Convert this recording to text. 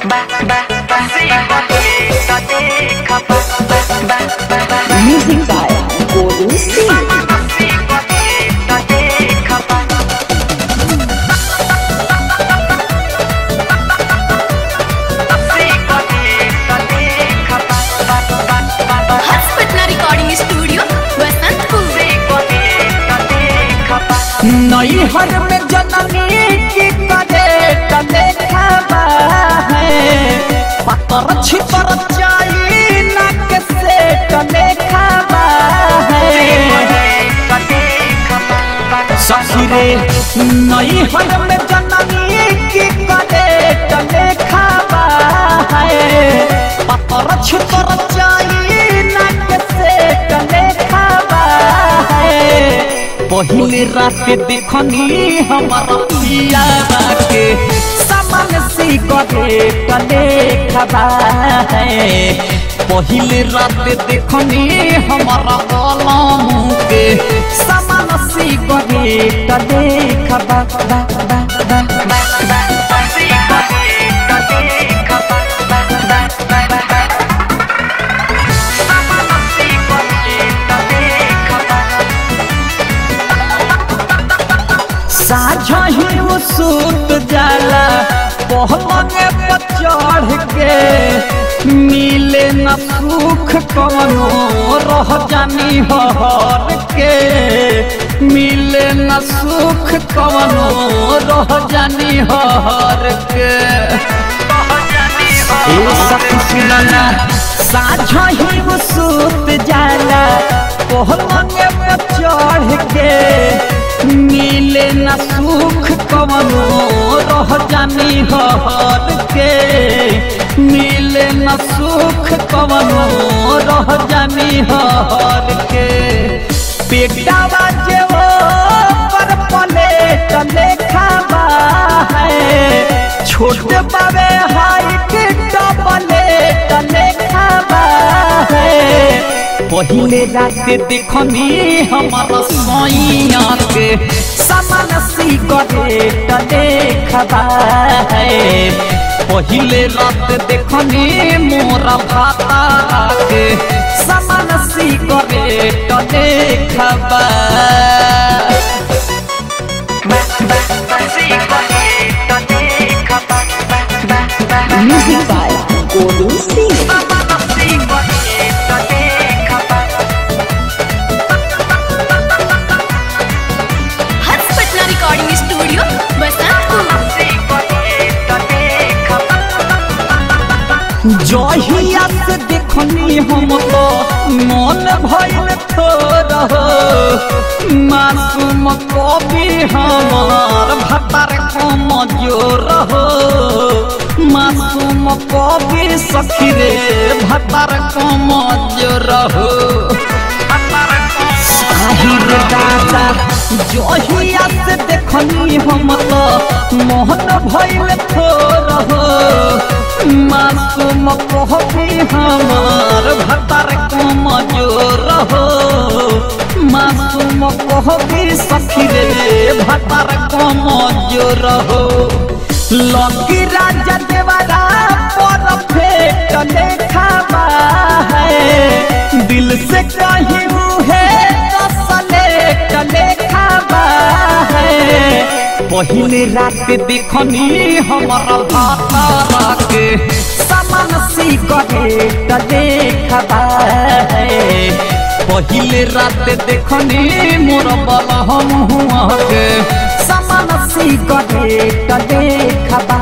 Music by Golden State. Harsh Patna recording studio Basantpur नई हर में जननी की करे कले खाबा है पतर छिपर जाई नाक से कले खाबा है ससुरे नई हर में जननी की करे कले खाबा है पतर छिपर जाई नाक से कले खाबा है पहले रात देखनी हमारा पिया के सामान सी करे कले खबा है पहले रात देखनी हमारा कलम के सामान सी करे कले खबा बा बा बा बा साझा ही वो सूत जाला पहलंग पर चढ़ के मिले न सुख कवनो रह जानी हर के मिले न सुख कवनो रह जानी हर के ए सखी सुनना साझा ही वो सूत जाला पहलंग पर चढ़ के मिले न सुख कवनो रह जानी हर के मिले न सुख कवनो रह जानी हर के पेटावा जे वो पर पले चले खाबा है छोटे बाबे हाइट डबले चले खाबा है पहले रात देखनी हमारा सोइया के सामान सी करे टले खबा है पहले रात देखनी मोरा भाता के सामान सी करे टले खबा Music by Golden State. Harsh Patna recording studio Basantpur जहिया से देखनी हम तो मन भइल थोर मासूम कवि हमार भतर कम जोर हो मासूम कवि सखी रे भतर कम जोर हो साहिर दादा जहिया से देखनी हम तो मोहन भइल थोर हो मासूम कहबी हमार भतर कम जोर हो मासूम कहबी सखी रे भतर कम जोर हो लकी राजा देवरा पर फेट लेखाबा है दिल से कहीं है कसले कले खाबा है पहले रात देखनी हमारा भाता के सामान सी करे कले खाबा है पहले रात देखनी मोर बल हम हुआ के सामान सी करे कले खाबा